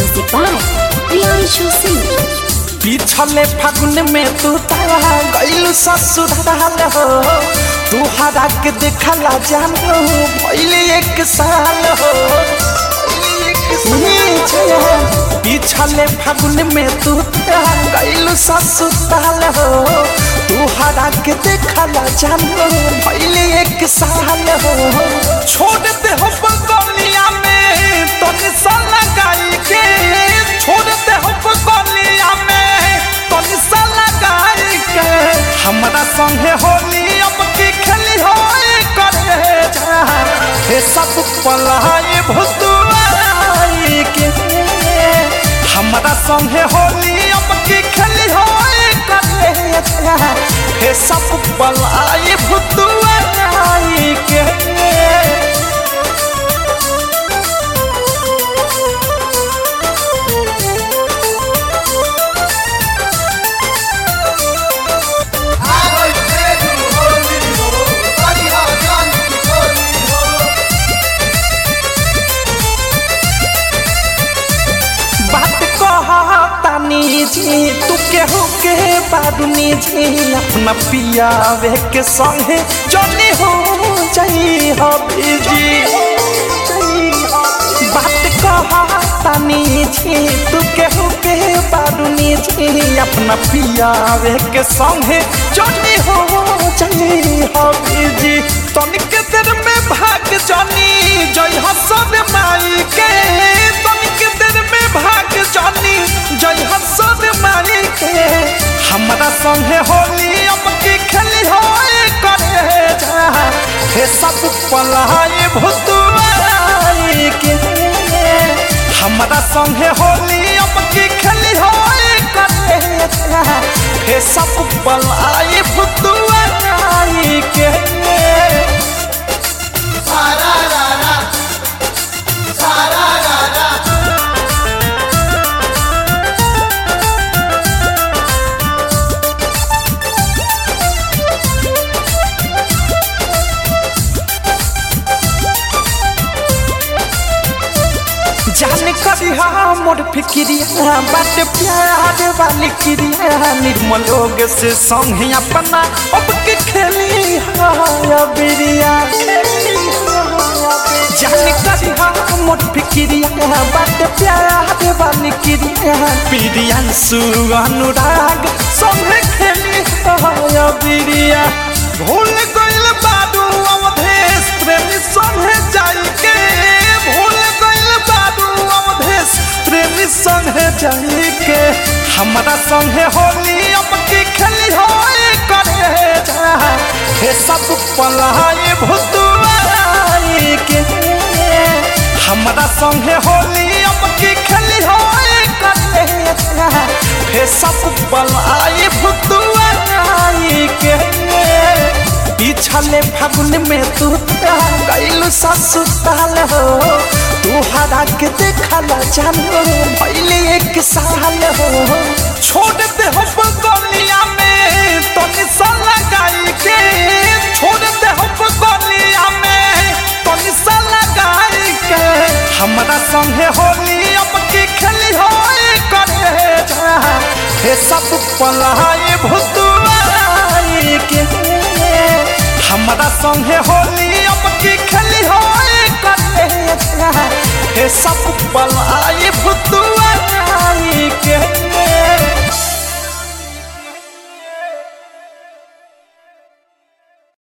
Music by Priyanshu Singh. पिछले फागुन में तू तारा गइल ससुराल हो तू हरा के देखला जान हो पहले एक साल हो पिछले फागुन में तू तारा गइल ससुराल हो तू हरा के देखला जान हो पहले एक साल हो छोड़ दे हो बगलिया में तो निशान लगाई के छोड़ दे हो बगलिया में तो निशान लगाई के हमरा संगे होली अब की खेली हो करे जा हे सब पलाई भुतुआई के हमरा संगे होली अब की खेली हो करे जा हे सब पलाई भुतुआई के बात कहतानी जी तू केहू के बारुनी जी अपना पियावे के संगे जनी हो जाई हो जी बात कहतानी जी तू केहू के बारुनी जी अपना पियावे के संगे जनी हो जाई हो जी तनिक देर में भाग जनी जय हसन माई के तनिक देर में भाग जानी जय हसन माई के हमरा संगे होली अब की खेली हो करे जा हे सब पलाई भुतुआई के हमरा संगे होली अब की खेली हो करे जा हे सब पलाई भुतुआई के जान करिया मोर फिक्रिया बात प्यार वाली क्रिया निर्मल लोग से संग अपना अब के खेली हाया बिरिया जान करिया मोर फिक्रिया बात प्यार वाली क्रिया प्रियन सु अनुराग संग खेली हाया बिरिया भूल गइल बाडू अवधेश प्रेमी संगे जाई के भूल गइल बाडू अवधेश प्रेमी संगे जाई के हमरा संगे होली अब की खेली हो करे जा हे सब पलाई भुतुआई के हमरा संगे होली अब की खेली हो करे जा हे सब पलाई भुतुआई के पिछले फागुन में तू गइल ससुराल हो तू हरा के देखला जान हो पहले एक साल हो छोड़ दे हो बगलिया में तो निशान लगाई के छोड़ दे हो बगलिया में तो निशान लगाई के हमरा संगे होली अब की खेली हो करे जा हे सब पलाई भुतुआई के हमरा संगे होली अब की खेली हो करे जा हे सब पल